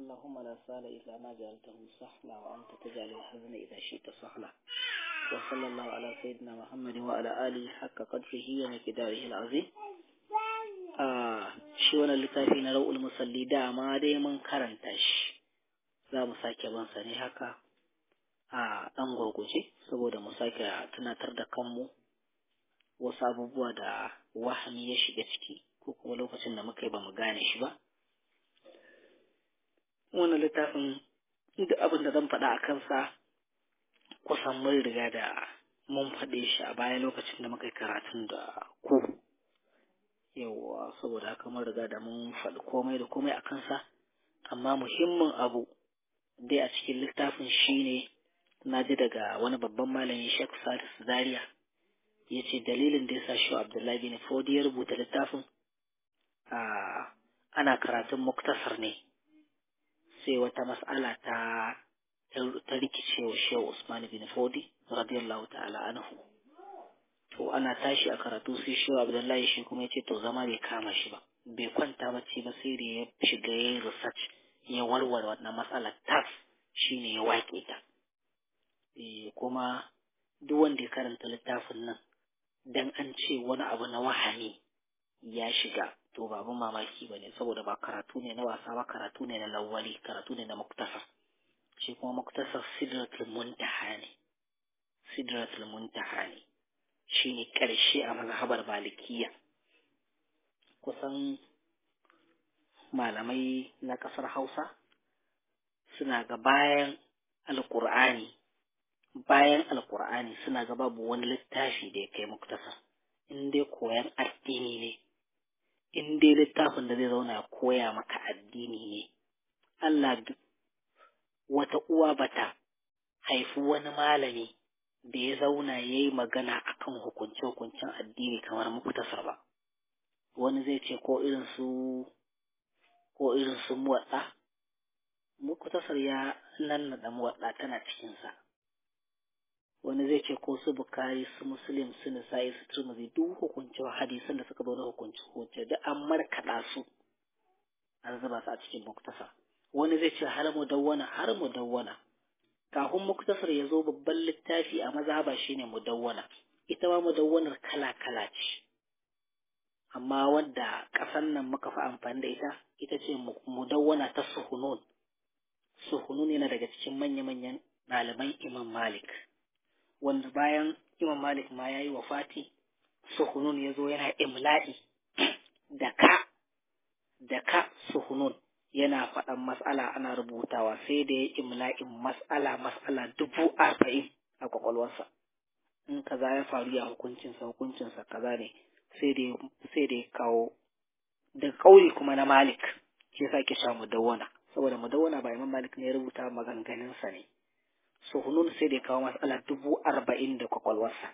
اللهم لا سهل إلا ما جعلته سهلا وأنت تجعل الحزن إذا شئت سهلا وصلى الله على سيدنا محمد وعلى آله حق قدره ومقداره العظيم آه shi wannan littafi na ra'ul musalli dama dai mun karanta shi za mu sake bansa ne haka a ɗan gurguje saboda mu sake tunatar da kanmu wasu abubuwa da wahami ya shiga ciki ko kuma lokacin da muka yi ba mu gane shi ba wannan littafin duk abin da zan faɗa a kansa kusan mun riga da mun faɗe shi a baya lokacin da muka yi karatun da ku yawwa saboda haka mun riga da mun faɗi komai da komai a kansa amma muhimmin abu dai a cikin littafin shine na ji daga wani babban malami Sheikh Sadis Zaria ya ce dalilin da ya sa shi Abdullahi bin Fodi ya rubuta littafin ana karatun muktasar ne sai wata mas'ala ta ta rikice wa Shehu Usman bin Fodi radiyallahu ta'ala anhu to ana tashi a karatu sai Shehu Abdullahi shi kuma yace to zama bai kama shi ba bai kwanta bacci ba sai da ya shiga yayin research ya warware wannan matsalar tas shine ya wake ta eh kuma duk wanda ya karanta littafin nan dan an ce wani abu na wahami ya shiga to ba abin mamaki ba ne saboda ba karatu ne na wasa ba karatu ne na lawali karatu ne na muktasar shi kuma muktasar sidratul muntaha ne sidratul muntaha ne shi ne ƙarshe a mazhabar malikiya kusan malamai na ƙasar hausa suna ga bayan alƙur'ani bayan alƙur'ani suna ga babu wani littafi da ya kai muktasar in dai koyan addini ne in dai littafin da zai zauna ya koya maka addini ne Allah wata uwa bata haifi wani malami da ya zauna ya yi magana akan hukunce-hukuncen addini kamar muktasar ba wani zai ce ko irin su ko irin su muwaɗa muktasar ya nan da muwaɗa tana cikinsa wani zai ce ko su bukari su muslim su nisa'i su turmuzi duk hukunce hadisan da suka zo na hukunci hukunce da an markaɗa su an zuba su a cikin muktasar wani zai ce har mudawwana har mudawwana kafin muktasar ya zo babban littafi a mazhaba shine mudawwana ita ma mudawwanar kala kala ce amma wadda ƙasan nan muka fi amfani da ita ita ce mudawwana ta suhunun suhunun yana daga cikin manya-manyan ɗaliban imam malik wanda bayan Imam Malik ma ya yi wa Fati, Suhunun ya zo yana imla'i da ka, da ka Suhunun yana faɗan mas'ala ana rubutawa sai da ya imla'in mas'ala mas'ala dubu arba'in a kwakwalwarsa. In kaza ya faru ya hukuncinsa hukuncinsa kaza ne sai da ya kawo da kauli kuma na Malik shi yasa ke sha mudawwana saboda mudawwana ba Imam Malik ne ya rubuta maganganunsa ne. suhunun sai da kawo matsala dubu arba'in da kwakwalwarsa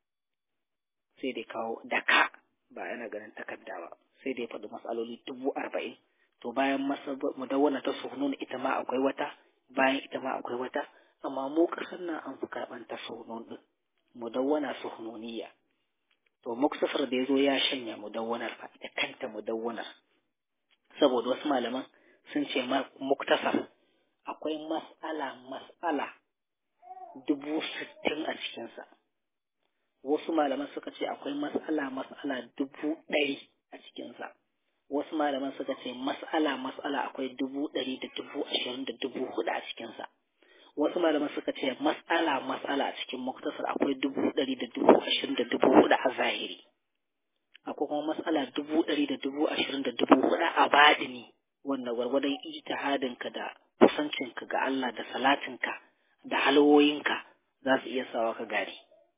sai da kawo da ka ba yana ganin takarda ba sai da ya faɗi matsaloli dubu arba'in to bayan mudawwana ta suhunun ita ma akwai wata bayan ita ma akwai wata amma mu ƙasar nan an fi karɓan ta suhunun ɗin mudawwana suhununiya to muktasar da ya zo ya shanya mudawwanar fa ita kanta mudawwanar saboda wasu malaman sun ce muktasar akwai mas'ala mas'ala dubu sittin a cikinsa wasu malaman suka ce akwai mas'ala mas'ala dubu ɗari a cikinsa wasu malaman suka ce mas'ala mas'ala akwai dubu ɗari da dubu ashirin da dubu hudu a cikinsa wasu malaman suka ce mas'ala mas'ala a cikin muktasar akwai dubu ɗari da dubu ashirin da dubu hudu a zahiri akwai kuma mas'ala dubu ɗari da dubu ashirin da dubu hudu a baɗini wanda gwargwadon ijtihadinka da kusancinka ga Allah da salatinka da halwoyinka za su iya sawa ka gari.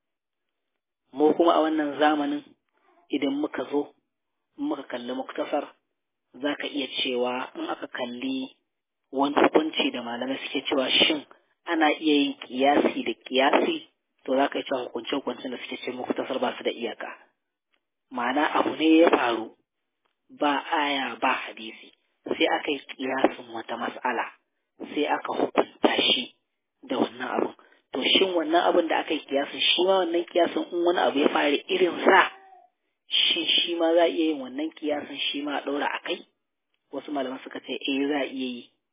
Mu kuma a wannan zamanin idan muka zo, muka kalli muktasar, za ka iya cewa in aka kalli wani hukunci da malamai suke cewa shin ana iya yin kiyasi da kiyasi, to za ka yi cewa hukunce-hukuncen da suke ce muktasar ba su da iyaka. Ma'ana abu ne ya faru ba aya ba hadisi, sai aka yi kiyasin wata mas'ala, sai aka hukunta shi. da wannan abin to shin wannan abin da aka yi kiyasin shi ma wannan kiyasin in wani abu ya faru irin sa shin shi ma za a iya yin wannan kiyasin shi ma a ɗaura a kai wasu malaman suka ce eh za a iya yi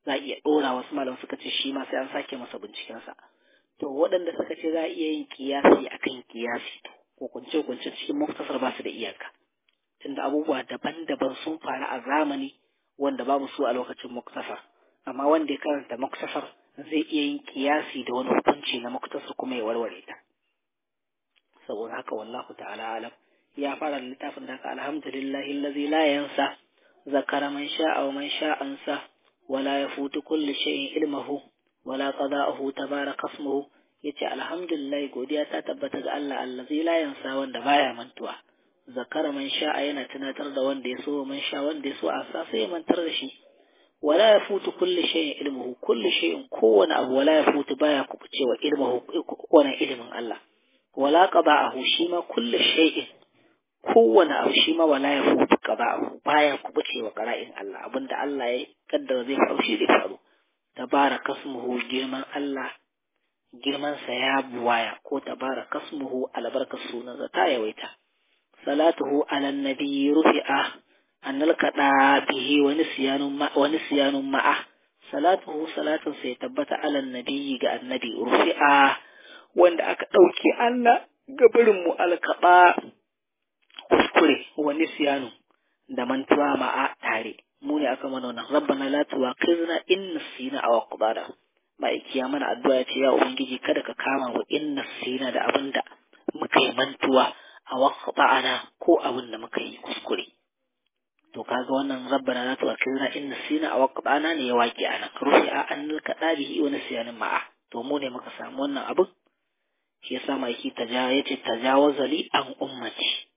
za a iya ɗora wasu malam suka ce shi ma sai an sake masa bincikensa to waɗanda suka ce za a iya yin kiyasi akan kiyasi ko kunce kunce cikin muktasar ba su da iyaka tunda abubuwa daban-daban sun faru a zamani wanda babu su a lokacin muktasar amma wanda ya karanta muktasar zai iya yin kiyasi da wani hukunci na muktasar kuma ya warware ta saboda haka wallahu ta'ala alam ya fara da littafin da haka alhamdulillahi allazi la yansa zakara man sha'a wa man sha'ansa wala yafutu kulli shay'in ilmuhu wala qada'uhu tabaraka ismuhu yace alhamdulillah godiya ta tabbata ga Allah allazi la yansa wanda baya mantuwa zakara man sha'a yana tunatar da wanda ya so man sha wanda ya so a sa sai ya mantar da shi wala yafutu kulli shay'in ilmuhu kulli shay'in kowane abu wala yafutu baya kubucewa ilmuhu kowane ilimin Allah wala qada'ahu shi ma kulli shay'in kowane abu shi ma wala yafutu qada'ahu baya kubucewa qara'in Allah abinda Allah ya kaddara zai faru shi zai faru tabarakasmuhu girman Allah girmansa ya buwaya ko tabarakasmuhu albarkar sunansa ta yawaita salatuhu ala nabi rufi'a an nalkaɗa bihi wani siyanun ma'a salatuhu salatun sai tabbata ala nabi ga annabi rufi'a wanda aka ɗauke Allah gabarin mu alkaɓa kuskure wani siyanu da mantuwa ma'a tare mu ne aka mana wannan rabbana la tuwaqizna in nasina aw aqdara ma'aiki ya mana addu'a ya ce ya ubangiji kada ka kama wa in nasina da abinda muka yi mantuwa a waqta'ana ko abin da muka yi kuskure to kaga wannan rabbana la tuwaqizna in nasina aw aqdana ne ya waki anan rufi'a an kada bihi wa nisyanin ma'a to mu ne muka samu wannan abin shi yasa ma'aiki taja yace tajawaza li an ummati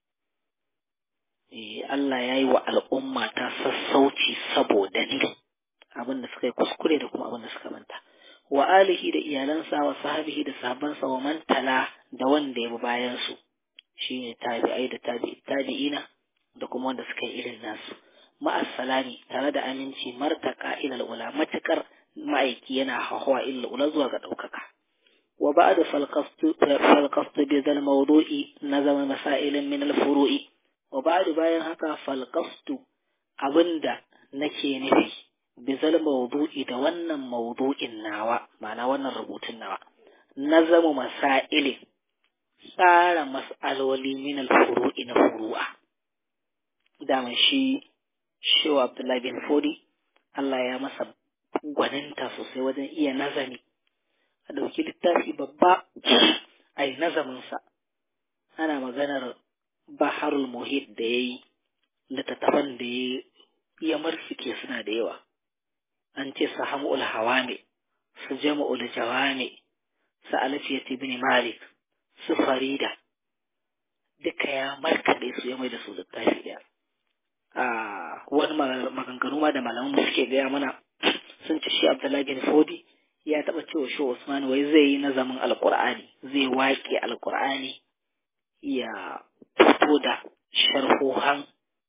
Allah ya yi wa al'umma ta sassauci saboda ni abin da suka yi kuskure da kuma abin da suka manta wa alihi da iyalansa wa sahabihi da sahabbansa wa mantala da wanda ya bi bayan su shine tabi'ai da tabi'ina da kuma wanda suka yi irin nasu ma'assalami tare da aminci martaka ila ula matukar ma'aiki yana hawa illa ula zuwa ga ɗaukaka wa ba'da falqastu falqastu bi zal mawdu'i nazama masailin min al furu'i wa ba'du bayan haka falqastu abinda nake nufi bizal mawdu'i da wannan mawdu'in nawa ma'ana wannan rubutun nawa nazamu masailin tsara mas'aloli min al-furu'i na furu'a daman shi shewa Abdullahi bin Fodi Allah ya masa gwaninta sosai wajen iya nazami a ɗauki littafi babba a yi nazaminsa ana maganar baharul muhit da ya yi littattafan da ya ya marfike suna da yawa an ce su hamul hawame su jama'ul jawame su alfiyat ibn malik su farida duka ya markaɗe su ya mai da su littafi ɗaya a wani maganganu ma da malaman suke gaya mana sun ci shi abdullahi bin fodi ya taɓa cewa shi usman wai zai yi nazamin alƙur'ani zai waƙe alƙur'ani ya fito da sharhohan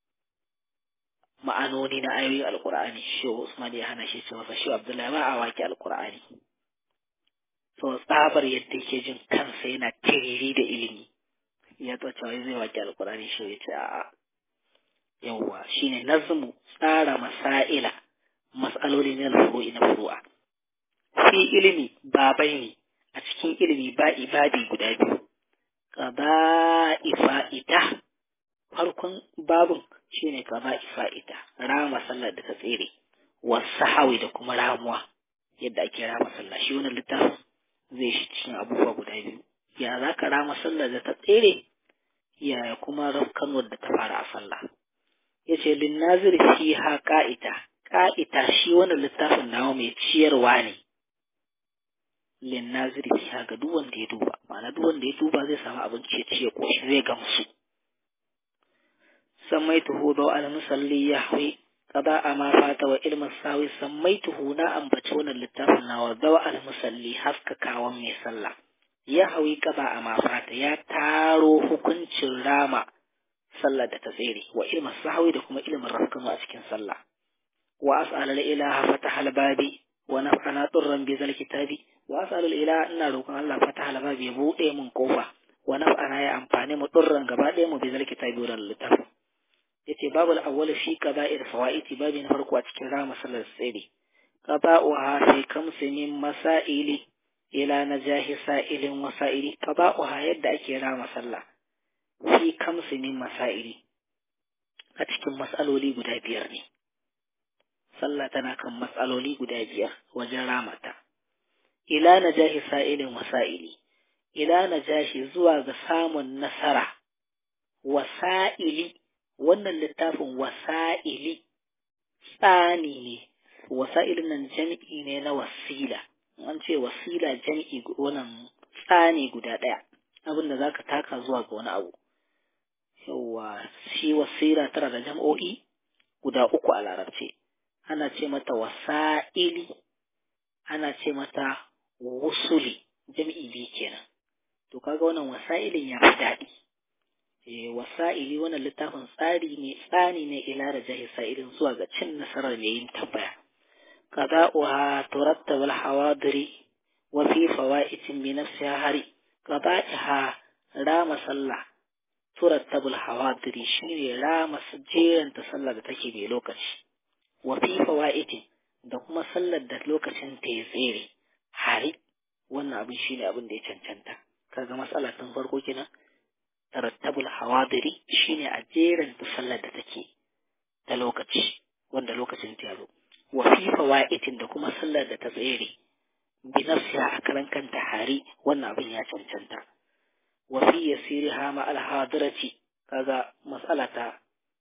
ma'anoni na ayoyin alkur'ani shi Usman ya hana shi ce masa shi Abdullahi ba a waki alkur'ani so tsabar yadda yake jin kansa yana tiriri da ilimi ya to cewa zai waki alkur'ani shi ya ce a'a yawwa shine nazmu tsara masaila mas'aloli na furu'i na furu'a fi ilimi babai ne a cikin ilimi ba ibadi guda biyu qada'i fa'ita farkon babun shine qada'i fa'ita rama sallar da ta tsere wasahawi da kuma ramuwa yadda ake rama sallah shi wannan littafin zai shi cikin abubuwa guda biyu ya za ka rama sallar da ta tsere ya kuma rafkanuwar da ta fara a sallah ya ce linnazir fi ha ka'ita ka'ita shi wannan littafin nawa mai ciyarwa ne linnazir fi ha ga duk wanda ya duba ma'ana duk wanda ya duba zai samu abin ciye-ciye ko shi zai gamsu سميته ضوء المصلي يحوي قضاء ما فات وعلم الساوي سميته نا أنبتون اللتافنا وضوء المصلي حسك كاوان ميسلا يحوي قضاء ما فات يا تارو حكنش راما صلى تتزيري وعلم الساوي دكما علم الرفقم وأسكن صلى وأسأل الإله فتح الباب ونفعنا طرا بذا الكتاب وأسأل الإله أن روكم الله فتح الباب يبوء من قوة ونفعنا يا أمفاني مطرا قبادي بذا الكتاب ولا اللتافن yace babu al-awwal fi qada'il fawaiti babu na farko a cikin rama sallar tsiri qada'uha fi kamsi min masaili ila najahi sa'ilin wasa'ili qada'uha yadda ake rama sallah fi kamsi min masaili a cikin matsaloli guda biyar ne sallah tana kan matsaloli guda biyar wajen ramata ila najahi sa'ilin wasa'ili ila najahi zuwa ga samun nasara wasa'ili wannan littafin wasa'ili tsani ne wasa'ilin nan jam'i ne na wasila an ce wasila jam'i wannan tsani guda ɗaya abin da zaka taka zuwa ga wani abu yawa shi wasila tana da jam'o'i guda uku a larabce ana ce mata wasa'ili ana ce mata wusuli jam'i biyu kenan to kaga wannan wasa'ilin ya fi daɗi eh wasa'ili wannan littafin tsari ne tsani ne ila da jahi sa'ilin zuwa ga cin nasarar mai yin tambaya qada'uha turattab al-hawadiri wa fi fawaitin bi nafsiha hari qada'iha rama sallah turattab al-hawadiri shine rama jeranta sallah da take mai lokaci wa fi fawaitin da kuma sallar da lokacin ta ya tsere hari wannan abin shine abin da ya cancanta kaga matsala tun farko kenan tarattabul hawadiri shine a jeran sallar da take da lokaci wanda lokacin ta yazo wa fi fawaitin da kuma sallar da ta tsere bi nafsiha a karan kanta hari wannan abin ya cancanta wa fi yasiriha ma al hadirati kaga mas'ala ta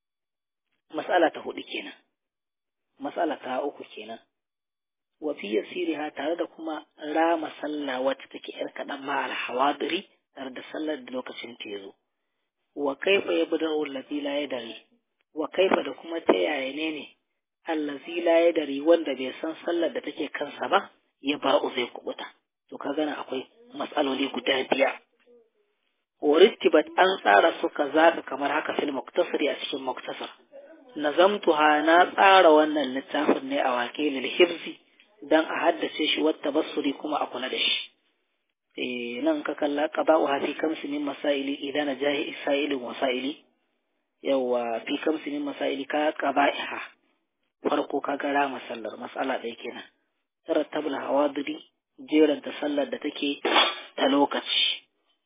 mas'ala ta hudu kenan mas'ala ta uku kenan wa fi yasiriha tare da kuma rama sallah wacce take yar kadan ma al hawadiri tare da sallar da lokacin ta yazo wa kaifa yabda'u allazi la yadri wa kaifa da kuma ta yaya ne ne allazi la yadri wanda bai san sallar da take kansa ba ya ba'u zai kubuta to ka gana akwai matsaloli guda biya warittibat an tsara su kaza kamar haka fil muktasari a cikin muktasar nazamtuha na tsara wannan littafin ne a wakilil hifzi dan a haddace shi wata basuri kuma a kula da shi nan ka kalla qada'uha fi kamsi min masaili idan najahi isailin wasaili yawa fi kamsi min masaili ka qada'iha farko ka ga rama sallar mas'ala ɗaya kenan tarattabul hawadiri jeran ta sallar da take ta lokaci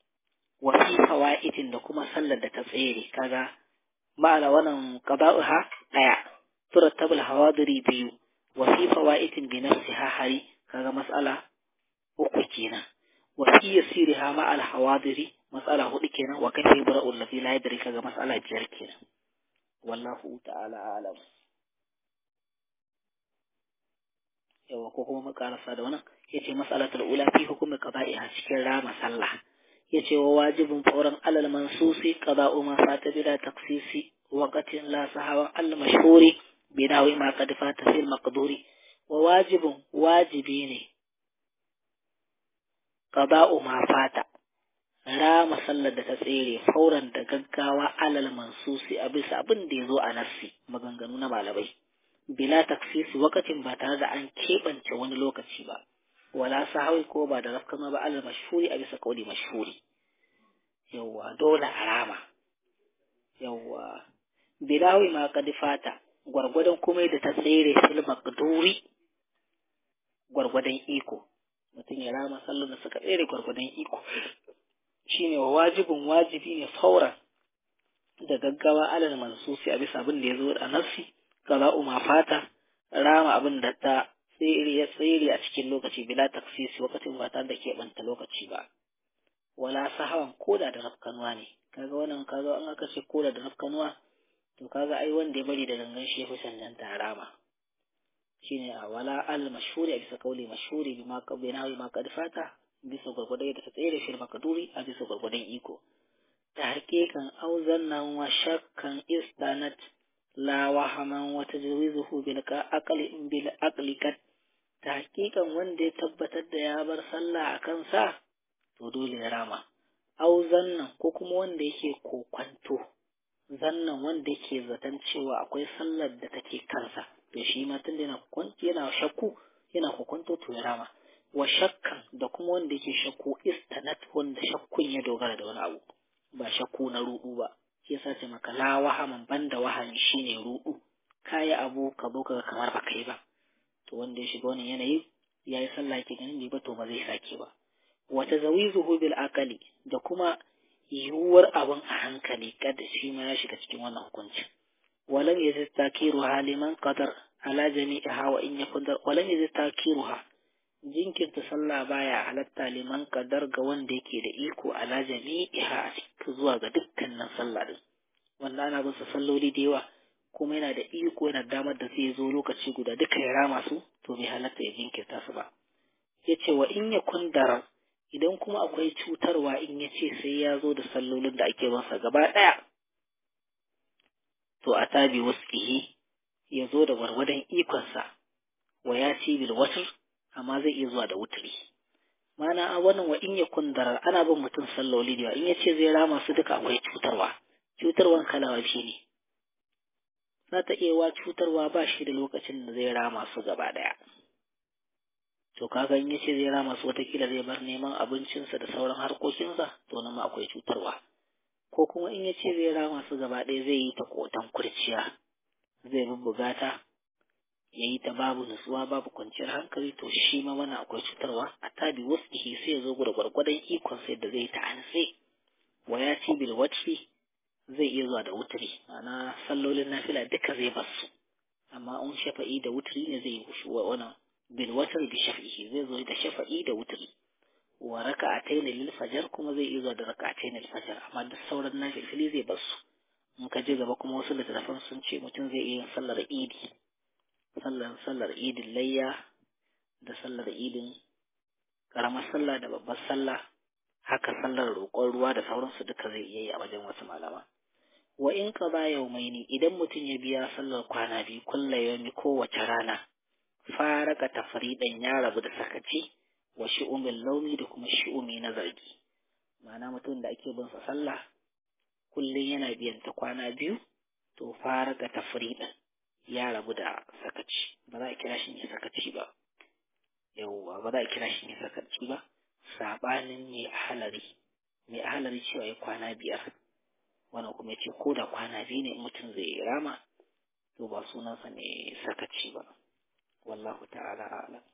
wa fi fawaidin da kuma sallar da ta tsere kaga ma'ana wannan qada'uha ɗaya tarattabul hawadiri biyu wa fi fawaidin bi nafsiha hari kaga mas'ala uku kenan وفي يسيرها مع الحواضر مسألة هدي كنا وكيف يبرأ الذي لا يدري كذا مسألة جر كنا والله تعالى أعلم yawa ko kuma makarasa da wannan yace mas'alatul ula fi hukumi qada'iha cikin rama sallah yace wa wajibun fawran alal mansusi qada'u ma fata bila taqsisi waqatin la sahawa al mashhuri binawi ma qad fata fil maqduri wa wajibun wajibi ne qada'u ma fata rama sallar da ta tsere fauran da gaggawa alal mansusi a bisa abin da ya zo a nassi maganganu na malamai bila taksisi wakacin ba tare da an keɓance wani lokaci ba wala sahawi ko ba da rafkama ba alal mashhuri a bisa kauli mashhuri yawwa dole a rama yawwa bilawi ma kad fata gwargwadon kuma da ta tsere fil maqduri gwargwadon iko mutum ya rama sallar da suka tsere gwargwadon iko shine wa wajibin wajibi ne fauran da gaggawa alal mansusi a bisa abin da ya zo a nafsi kaza ma fata rama abin da ta tsere ya tsere a cikin lokaci bila taksisi lokacin ba tare da keɓanta lokaci ba wala sahawan koda da rafkanuwa ne kaga wannan kaga an aka ce koda da rafkanuwa to kaga ai wanda ya bari da gangan shi ya fi cancanta rama shine a wala al mashhuri a bisa kauli mashhuri bi ma qabina ma qad fata bisa gwargwadon da ta tsere fil makaduri a bisa gwargwadon iko ta hakikan auzan nan wa shakkan istanat la wahaman wa tajwizuhu bil aqli in bil aqli kat ta hakikan wanda ya tabbatar da ya bar sallah a kansa to dole ya rama auzan nan ko kuma wanda yake kokwanto zannan wanda yake zaton cewa akwai sallar da take kansa to shi ma tun da yana kwanci yana shakku yana kokwanto to ya rama wa shakkan da kuma wanda yake shakku istanat wanda shakkun ya dogara da wani abu ba shakku na rudu ba shi yasa ce maka la wahaman banda wahami shine rudu kayi abu ka zo ka kamar ba kai ba to wanda ya shiga wannan yanayi ya yi sallah yake ganin bai ba to ba zai sake ba wata zawizuhu bil akali da kuma yiwuwar abin a hankali kada shi ma ya shiga cikin wannan hukunci walam yazid takiruha liman qadar ala jami'iha wa in yakun walam yazid takiruha jinkirta sallah baya halatta liman qadar ga wanda yake da iko ala jami'iha zuwa ga dukkanin sallah din wanda ana bin sa salloli da yawa kuma yana da iko yana damar da zai zo lokaci guda duka ya rama su to bai halatta ya jinkirta su ba yace wa in yakun darar idan kuma akwai cutarwa in ya ce sai ya zo da sallolin da ake masa gaba ɗaya to a tabi wasu ya zo da gwargwadon ikonsa wa ya ci bil watar amma zai iya zuwa da wuturi mana a wannan wa in ya kundarar ana bin mutum salloli da in ya ce zai rama su duka akwai cutarwa cutarwan kalawa biyu ne za ta iya wa cutarwa ba shi da lokacin da zai rama su gaba ɗaya to kaga in yace zai rama su watakila zai bar neman abincinsa da sauran harkokinsa to nan ma akwai cutarwa ko kuma in yace zai rama su gaba ɗaya zai yi ta kotan kurciya zai bubbuga ta ya yi ta babu nutsuwa babu kwanciyar hankali to shi ma mana akwai cutarwa a tabi wasu sai ya zo da gwargwadon ikon sai da zai ta anse wa ya ci bil wacce zai iya zuwa da wuturi ana sallolin nafila duka zai basu amma in shafa'i da wuturi ne zai yi wannan بالوتر بشفعه زي زوي ده شفعي ده وتري وركعتين للفجر كما زي إذا ده ركعتين الفجر أما ده الصورة النافل فلي زي بس in ka je gaba kuma wasu littattafan sun ce mutum zai iya sallar idi sallar sallar idin layya da sallar idin karamar sallah da babbar sallah haka sallar roƙon ruwa da sauransu duka zai iya yi a wajen wasu malama wa in ka ba yaumaini idan mutum ya biya sallar kwana biyu kulla yaumi kowace rana faraka tafridan ya rabu da sakaci wa shi'umin launi da kuma shi'umi na zargi ma'ana mutum da ake bin sa sallah kullum yana biyan ta kwana biyu to faraka tafridan ya rabu da sakaci ba za a kira shi ne sakaci ba yauwa ba za a kira shi ne sakaci ba sabanin mai ahalari mai ahalari cewa ya kwana biyar wannan kuma ya ce ko da kwana biyu ne mutum zai rama to ba sunansa ne sakaci ba والله تعالى أعلم